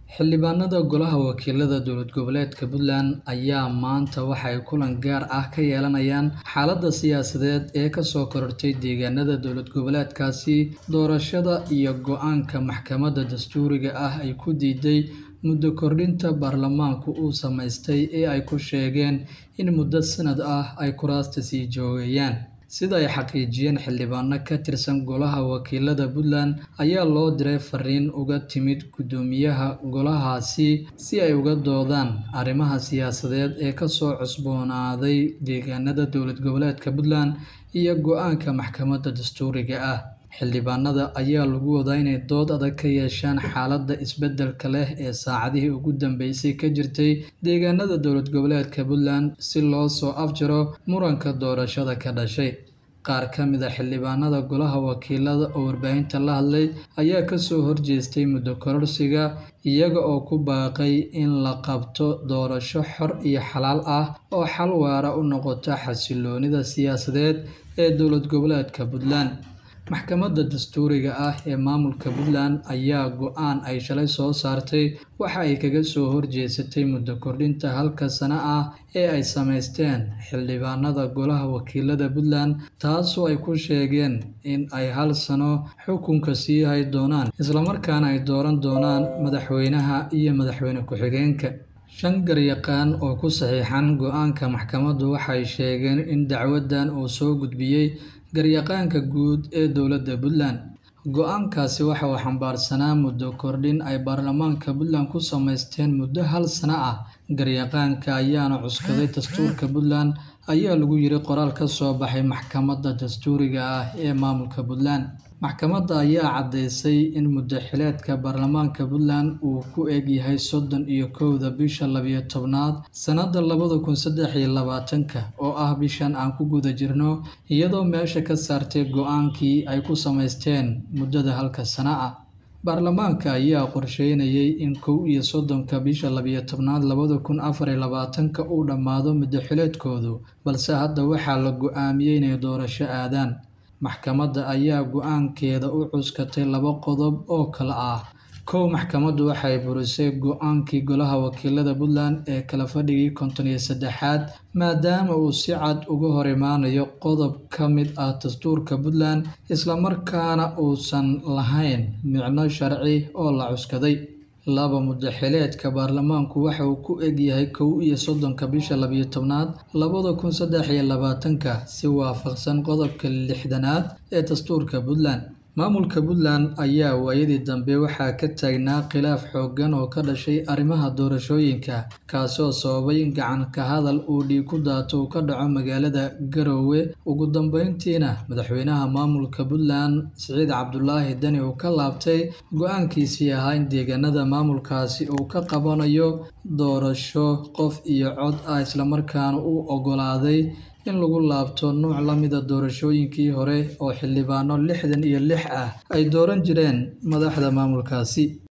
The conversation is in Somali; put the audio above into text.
Xildhibaanada Golaha Wakiilada Dowlad Goboleedka Puntland ayaa maanta waxay kulan gaar ah ka yeelanayaan xaaladda siyaasadeed ee ka soo korortay deegaanada dowlad goboleedkaasi doorashada iyo go'aanka maxkamadda dastuuriga ah ay ku diiday muddo kordhinta baarlamaanku uu samaystay ee ay ku sheegeen in muddo sanad ah ay kuraasta sii joogayaan sida ay xaqiijiyeen xildhibaano ka tirsan golaha wakiilada puntland ayaa loo diray fariin uga timid guddoomiyaha golahaasi si ay uga doodaan arrimaha siyaasadeed ee kasoo cusboonaaday deegaanada dowlad goboleedka puntland iyo go-aanka maxkamadda dastuuriga ah xildhibaanada ayaa lagu wadaa inay dood adag ka yeeshaan xaaladda isbeddelka leh ee saacadihii ugu dambeysay ka jirtay deegaanada dowlad goboleedka puntland si loo soo afjaro muranka doorashada ka dhashay qaar ka mid a xildhibaanada golaha wakiilada oo warbaahinta la hadlay ayaa kasoo horjeestay muddo kororsiga iyaga oo ku baaqay in la qabto doorasho xor iyo xalaal ah oo xal waara u noqota xasiloonida siyaasadeed ee dowlad goboleedka puntland maxkamadda dastuuriga ah ee maamulka puntland ayaa go-aan ay shalay soo saartay waxa ay kaga soo horjeesatay muddo kordhinta halka sano ah ee ay samaysteen xildhibaanada golaha wakiilada puntland taasoo ay ku sheegeen in ay hal sano xukunka sii hay doonaan islamarkaana ay dooran doonaan madaxweynaha iyo madaxweyne ku-xigeenka shan garyaqaan oo ku saxiixan go-aanka maxkamaddu waxay sheegeen in dacwaddan uu soo gudbiyey garyaqaanka guud ee dowladda puntland go-aankaasi waxa uu xambaarsanaa muddo kordhin ay baarlamaanka puntland ku samaysteen muddo hal sano ah garyaqaanka ayaana cuskaday dastuurka puntland ayaa lagu yiri qoraal ka soo baxay maxkamadda dastuuriga ah ee maamulka puntland maxkamadda ayaa caddeysay in muddo xileedka baarlamaanka puntland uu ku eg yahay soddon iyo kowda bisha labiyo tobnaad sannadda labada kun saddex iyo labaatanka oo ah bishan aan ku guda jirno iyadoo meesha ka saartay go-aankii ay ku samaysteen muddada halka sano ah baarlamaanka ayaa qorsheynayay in kow iyo soddonka bisha labiyo tobnaad labada kun afar iyo labaatanka uu dhammaado muddo xileedkoodu balse hadda waxaa la go-aamiyey inay doorasho aadaan maxkamadda ayaa go-aankeeda u cuskatay laba qodob oo kale ah kow maxkamaddu waxay burisay go-aankii golaha wakiilada puntland ee kala fadhigii konton iyo saddexaad maadaama uu si cad uga hor imaanayo qodob ka mid ah dastuurka puntland islamarkaana uusan lahayn micno sharci oo la cuskaday laba muddo xileedka baarlamaanku waxa uu ku egyahay kow iyo soddonka bisha labiyo tobnaad labada kun saddex iyo labaatanka si waafaqsan qodobka lixdanaad ee dastuurka puntland maamulka puntland ayaa waayadii dambe waxaa ka taagnaa khilaaf xooggan oo ka dhashay arrimaha doorashooyinka kaasoo sababay in gacan ka hadal uu dhiig ku daato uu ka dhaco magaalada garoowe ugu dambeyntiina madaxweynaha maamulka puntland siciid cabdulaahi dani uu ka laabtay go-aankiisii ahaa in deegaanada maamulkaasi uu ka qabanayo doorasho qof iyo cod ah islamarkaana uu oggolaaday in lagu laabto nuuc la mida doorashooyinkii hore oo xildhibaano lixdan iyo lix ah ay dooran jireen madaxda maamulkaasi